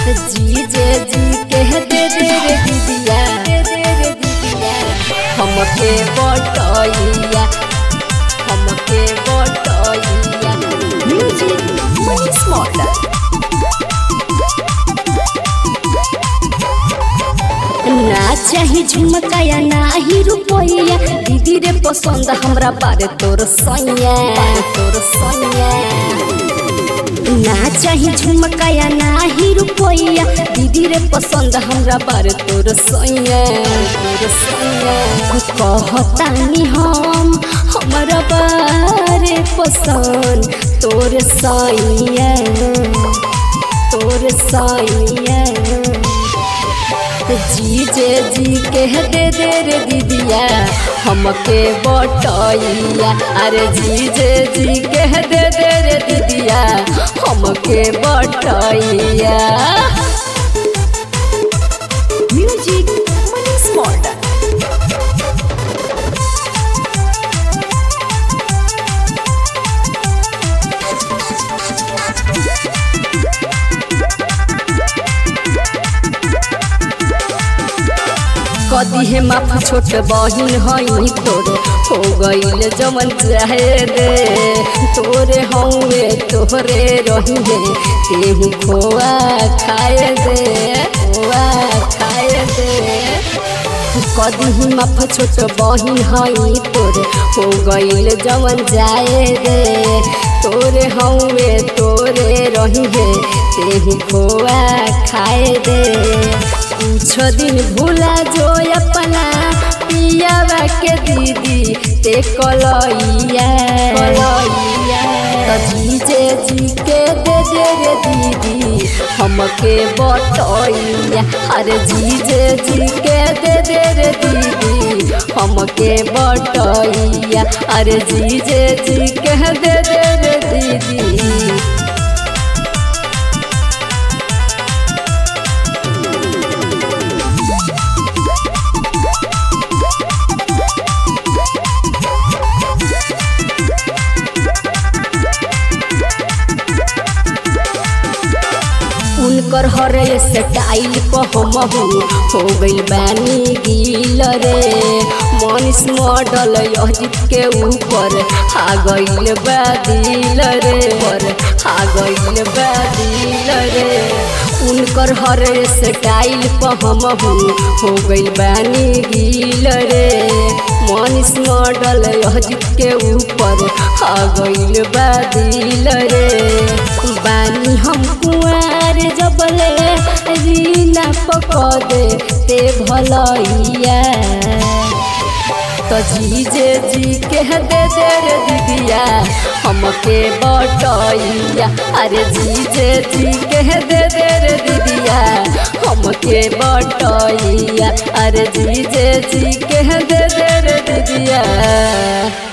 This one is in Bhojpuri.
जीजे जी कह दे दे रे दीदिया दे दे रे दीदिया हमके बटैया हमके बटैया म्यूजिक मनी स्मॉलर ना चाही झुमकाया ना ही रुपैया दीदी रे पसंद हमरा बारे तोर सैया तोर सैया ना चाही झुमकाया ना ही रुपैया दीदी रे पसंद हमरा बारे तोर सैया तोर सैया कहतानी हम हमरा बारे पसंद तोर सैया तोर सैया जीजे जी कह दे दे रे दीदिया हमके बटैया अरे जीजे जी कह दे दे रे दीदिया हमके बटैया म्यूजिक मनी स्मॉलर कदी हे माफ छोट बहिन हई तोरे हो गईल जमन चाहे दे तोरे हौवे तोरे रही है तेहू खोआ खाए दे खोआ खाए दे कदी ही माफ छोट बहिन हई तोरे हो गईल जमन जाए दे तोरे हौवे तोरे रही है तेहू खोआ खाए दे कुछ दिन भूला जो अपना पियावा के दीदी ते कलैया कलैया तो जीजे जी के दे दे रे दीदी हमके बटैया अरे जीजे जी के दे दे रे दीदी हमके बटैया अरे जीजे जी के दे दे रे दीदी उनकर हरे स्टाइल पर हमहू हो गइल बानी गिल रे मनीष मॉडल अजित के ऊपर आ गइल बादिल रे पर आ गइल बादिल रे उनकर हरे स्टाइल पर हमहू हो गइल बानी गिल रे मनीष मॉडल अजित के ऊपर आ गइल बादिल रे बानी हम कुआर जबले रीना पकड़े ते भलैया तो जीजे जी कह दे दे रे दीदिया हमके बटैया अरे जीजे जी कह दे दे रे दीदिया हमके बटैया अरे जीजे जी कह दे दे रे दीदिया